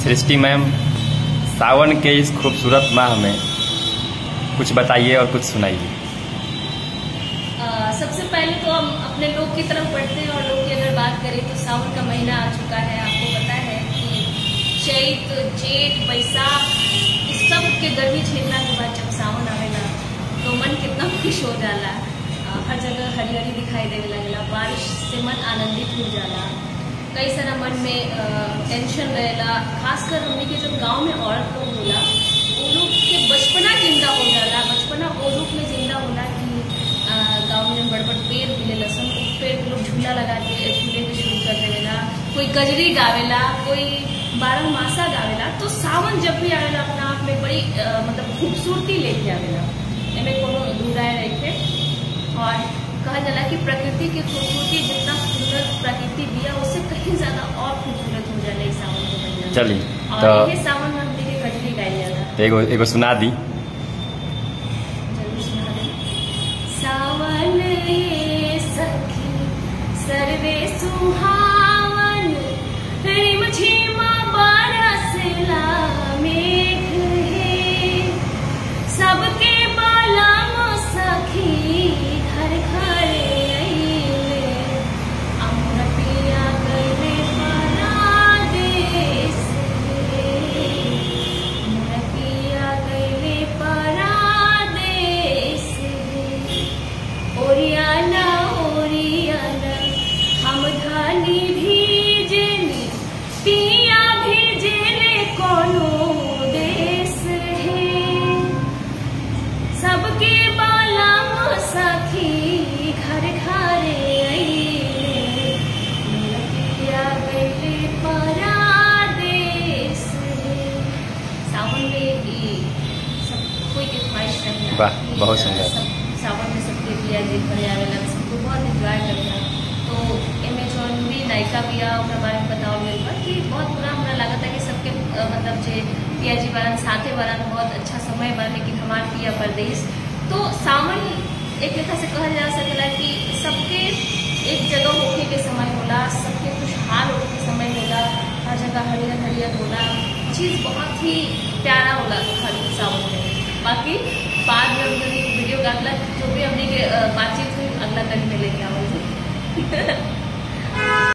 सृष्टि ma'am सावन के इस खूबसूरत माह में कुछ बताइए और कुछ सुनाइए आ, सबसे पहले तो हम अपने लोग की तरफ बढ़ते हैं और लोग की अगर बात करें तो सावन का महीना आ चुका है आपको पता है कि चैत जेठ बैसाख इस सब के गर्मी झेलना के बाद जब सावन आवेला तो मन कितना खुश हो जाला आ, हर जगह हरियाली दिखाई देने लगेला बारिश से मन आनंदित हो जाला कई सारा मन में अ, टेंशन रहेला खासकर हमने के जब गांव में औरत लोग होला वो लोग के बचपना जिंदा हो जाला बचपना वो रूप में जिंदा होला कि अ, गांव में बड़ बड़ पेड़ मिले लसन उस पेड़ पे लोग झूला लगा के झूले के शुरू कर देवेला कोई गजरी गावेला कोई बारह मासा गावेला तो सावन जब भी आवेला अपना आप में बड़ी अ, मतलब खूबसूरती लेके आवेला एमे कोनो दूराए रखे और कहा जाला कि प्रकृति की खूबसूरती जितना खूबसूरत प्रकृति दिया उससे कहीं ज्यादा और खूबसूरत हो जाला इस सावन के महीना में। चलिए और तो ये सावन में हमने के कजरी गाई जाला एगो एगो सुना दी जरूर सुना दें। सावन ये सखी सर्वे सुहावन रिम झिमा बरसला मेघ हे सबके बालम सखी घर घर अइले अमर पिया गले परादेस हे अमर पिया गले परादेस हे ओरियाना ओरियाना हम धानी भीजनी पिया भेजले कोनो देश है सबके बालम सखी घर घरे अइले मेरा पिया गइले परादेस है सावन में ई सब कोई के ख्वाहिश रहेला वाह, कि, बहुत अ, सुंदर। सब सावन में सबके पिया जी घरे आवेला सबको बहुत एंजॉय करेला तो एमे जौन भी नायिका बिया ओकरा बारे में बताओ गइल बा कि बहुत बुरा हमरा लागत है कि सबके अ, मतलब जे पिया जी बारन साथे बारन बहुत अच्छा समय बा लेकिन हमार पिया परदेश तो सावन एक लेखा से कहल जा सकेला कि सबके एक जगह होके के समय होला सबके खुशहाल होके के समय होला हर जगह हरियर हरियर होला चीज बहुत ही प्यारा होला हर सावन में बाकी बाद में हम जब वीडियो का अगला जो भी हमने के अ, बातचीत हुई अगला कड़ी में लेके आओ